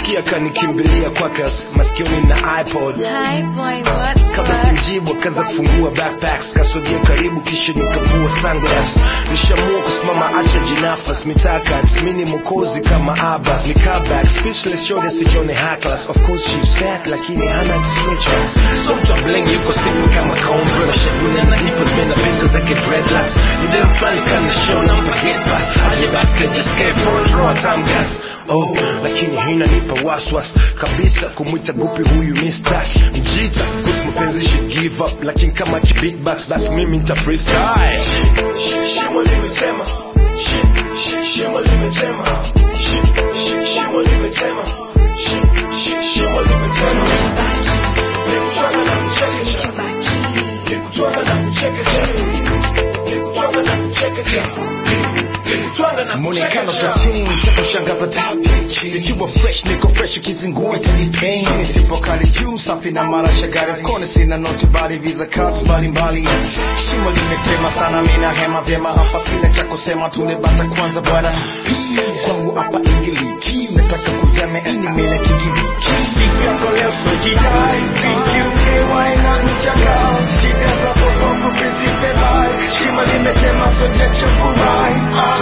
kusikia kanikimbilia kwake masikioni na ipod Hi boy, what's kabla up? sijamjibu akaanza kufungua backpacks kasogea karibu kisha nikavua sunglass nishamua kusimama acha jinafas mitakat mini mokozi kama abas ni comeback speechless shode sijione hacklas of course she's fat lakini hana stretch marks so mtu wa bling yuko simple kama combo na shavuni ananipa zimena pinga zake dreadlocks ni dem flani kana show nampa get pass aje backstage just came for a draw time gas oh lakini hina nipa waswas kabisa kumwita gupi huyu mister mjita kuhusu mapenzi she give up lakini kama kibeatbox basi mimi nita freestyle shimo limetema Shi- shi- shimo limetema Shi- shi- shimo limetema Shi- shi- shimo limetema nikutwanga na kuchekecha nikutwanga na kuchekecha nikutwanga na kuchekecha nikutwanga na Muonekano kuchekecha tatini cha kushangaza tabichi Nikiwa fresh niko fresh ukizingua itani pain Chini sipo kali juu safi na mara shagari Kone sina noti bali visa cards mbalimbali Shimo limetema sana mina hema vyema hapa sina cha kusema tunebata kwanza bwana Zangu hapa ingiliki nataka kuzame ini mele kigiriki Siku yako leo so jidai PQAY na mchaka Shida za popofu principe life Shimo limetema so get your furai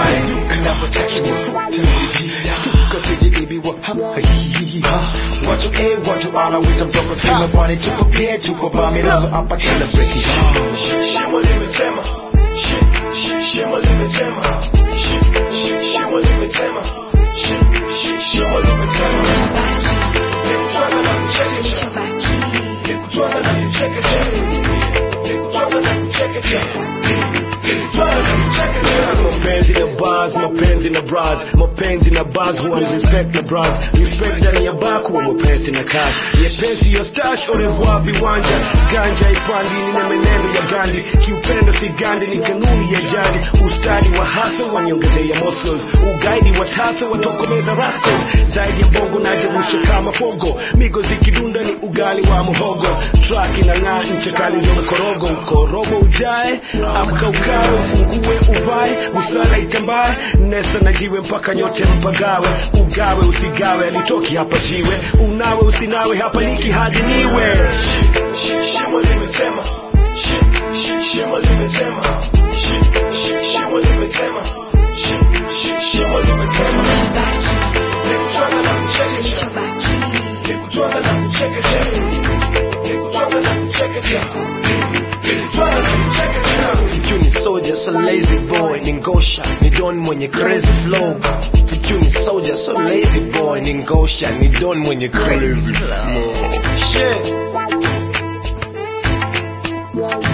watu a watu ala wita mtoko tuna pwani tuko pia tuko bamilazo hapa tuna breki shimo limetema Shi- shi- shimo limetema Shi- shi- shimo limetema Shi- shi- shimo limetema nikutwanga na kuchekecha nikutwanga na kuchekecha nikutwanga na kuchekecha nikutwanga na kuchekecha mapenzi na bars mapenzi na bras mapenzi na bars huwa ni respect na bras respect ndani ya bar kuwa mapenzi na cash nyepesi yo stash au revoir viwanja ganja ipandi ni na menendo ya gandi kiupendo si gandi ni kanuni ya jadi ustadi wa hasa waniongezea muscles ugaidi wa tasa watokomeza rascals zaidi ya bongo najerusha kama fogo migo zikidunda ni ugali wa muhogo track inang'aa ncha kali ndio mkorogo ukorogo ujae amka ukawe ufungue uvae busara itambae nesa na jiwe mpaka nyote mpagawe ugawe usigawe alitoki hapa jiwe unawe usinawe hapa liki hadi niwe shimo limetema Shi- shi- shimo limetema Shi- shi- shimo limetema Shi- shi- shimo limetema nikutwanga na kuchekecha nikutwanga na kuchekecha nikutwanga na kuchekecha nikutwanga na kuchekecha Fikyu ni soldier so lazy boy ni ngosha ni don mwenye crazy flow Fikyu ni soldier so lazy boy ni ngosha ni don mwenye crazy flow Shit